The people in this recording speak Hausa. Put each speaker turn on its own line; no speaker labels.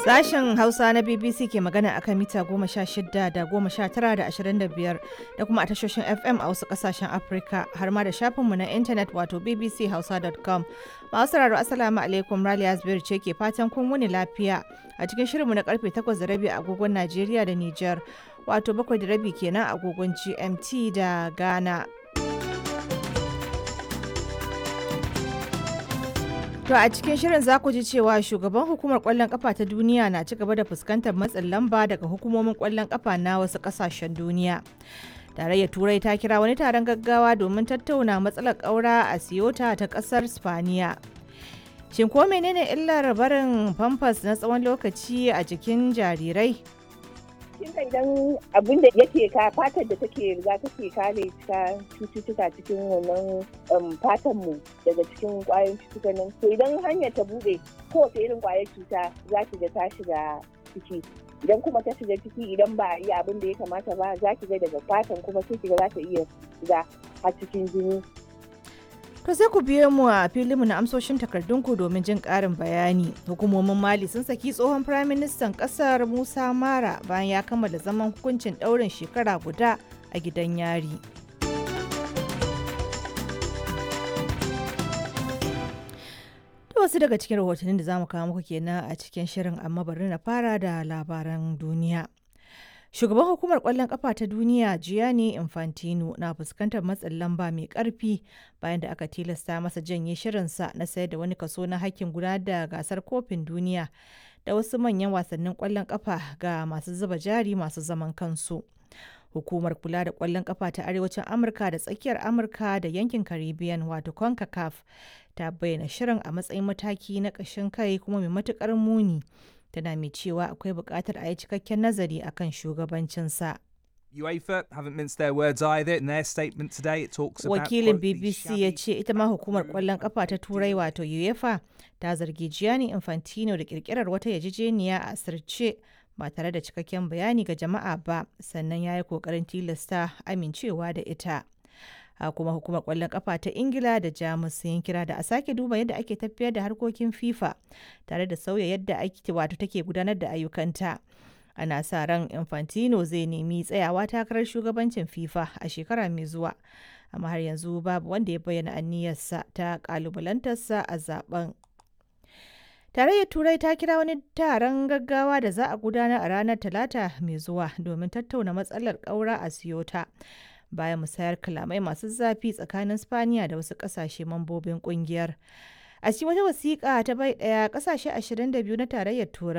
Sashen Hausa na BBC ke magana akan mita goma sha shida da goma sha tara da ashirin da biyar da kuma a tashoshin FM a wasu kasashen Afirka har ma da shafinmu na intanet wato bbchausa.com. Masu sauraro Assalamu alaikum Raliya Zubairu ce ke fatan kun wuni lafiya a cikin shirinmu na karfe takwas da rabi a agogon Najeriya da Nijar wato bakwai da rabi kenan a agogon GMT da Ghana. To a cikin shirin za ku ji cewa shugaban hukumar kwallon kafa ta duniya na ci gaba da fuskantar matsin lamba daga hukumomin kwallon kafa na wasu kasashen duniya. Tarayyar Turai ta kira wani taron gaggawa domin tattauna matsalar ƙaura a Siyota ta ƙasar Spaniya. Shin ko menene illar barin famfas na tsawon lokaci a jikin jarirai?
kin idan abin da yake ka fatar da take riga take kare ta cututtuka cikin wannan fatan mu daga cikin kwayoyin cututtuka nan to idan hanyar ta bude kowace irin kwayar cuta za ki ga ta shiga ciki idan kuma ta shiga ciki idan ba a yi abin da ya kamata ba za ki ga daga fatan kuma sai ki ga za ta iya shiga har cikin jini
To sai ku biyo mu a filinmu na amsoshin takardunku domin jin ƙarin bayani. Hukumomin Mali sun saki tsohon Firaministan ƙasar Musa Mara bayan ya kammala zaman hukuncin ɗaurin shekara guda a gidan yari. To wasu daga cikin rahotannin da za mu kawo muku kenan a cikin shirin amma bari na fara da labaran duniya. Shugaban hukumar kwallon kafa ta duniya Gianni Infantino na fuskantar matsin lamba mai karfi bayan da aka tilasta masa janye shirinsa na sayar da wani kaso na hakkin gudanar da gasar kofin duniya da wasu manyan wasannin kwallon kafa ga masu zuba jari masu zaman kansu. Hukumar kula da kwallon kafa ta Arewacin Amurka da tsakiyar Amurka da yankin Caribbean wato CONCACAF ta bayyana shirin a matsayin mataki na ƙashin kai kuma mai matukar muni. tana mai cewa akwai buƙatar a yi cikakken nazari akan shugabancinsa.
UEFA haven't minced their words either. In their statement today, it talks about
Wakilin BBC ya ce ita ma hukumar kwallon kafa ta Turai wato UEFA ta zargi Gianni Infantino da kirkirar wata yarjejeniya a asirce ba tare da cikakken bayani ga jama'a ba sannan ya yi kokarin tilasta amincewa da ita. a kuma hukumar kwallon kafa ta ingila da jamus sun kira da a sake duba yadda ake tafiyar da harkokin fifa tare da sauya yadda ake wato take gudanar da ayyukanta ana sa ran infantino zai nemi tsayawa takarar shugabancin fifa a shekara mai zuwa amma har yanzu babu wanda ya bayyana aniyarsa ta kalubalantarsa a zaben tarayyar turai ta kira wani taron gaggawa da za a gudanar a ranar talata mai zuwa domin tattauna matsalar ƙaura a siyota bayan musayar kalamai masu zafi tsakanin spaniya da wasu kasashe mambobin kungiyar a cikin wata wasiƙa ta bai ɗaya ƙasashe 22 na tarayyar turai